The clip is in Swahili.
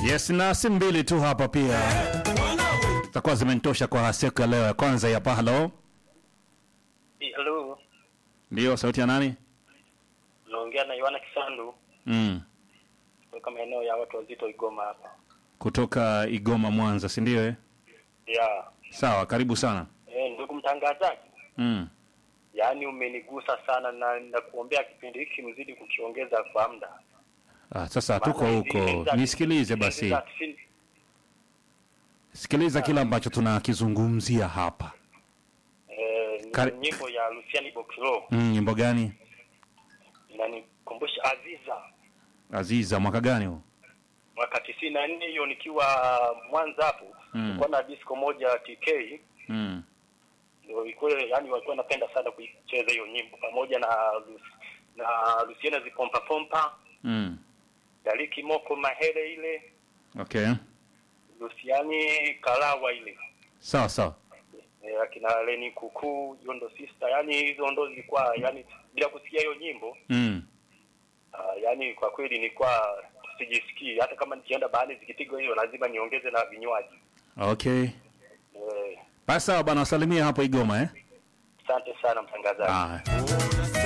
Yes, na simu mbili tu hapa pia zitakuwa zimenitosha kwa siku ya leo ya kwanza ya pahalo. Halo, Ndio, sauti ya nani? naongea na Yohana Kisandu Mm. kutoka maeneo ya watu wazito Igoma hapa. Kutoka Igoma, Mwanza, si ndio? Eh, Ya, sawa, karibu sana. eh, ndugu mtangazaji, Mm. yaani umenigusa sana na nakuombea kipindi hiki mzidi kukiongeza kwa muda. Ah, sasa tuko Maana huko, hizi za- nisikilize hizi basi, za tisini- sikiliza kile ambacho tunakizungumzia hapa. eh, ni Kari- nyimbo ya Luciani Bokilo Mm, nyimbo gani? inanikumbusha Aziza Aziza, mwaka gani huo? mwaka tisini na nne hiyo nikiwa Mwanza hapo Mm. kulikuwa na disco moja TK Mm. ndio ilikuwa yani walikuwa napenda sana kuicheza hiyo nyimbo pamoja na Lu- na Luciana zipompa pompa Mm. Daliki Moko Mahere ile Okay, Luciani Kalawa ile sawa sawa. e, akina Leni Kuku hiyo ndo sister yani hizo ndo zilikuwa yani bila kusikia hiyo nyimbo Mm. uh, yani kwa kweli nilikuwa sijisikii hata kama nikienda bahari zikipigwa hiyo lazima niongeze na vinywaji Okay, eh, basi sawa bana, wasalimia hapo Igoma eh. asante sana mtangazaji Ah.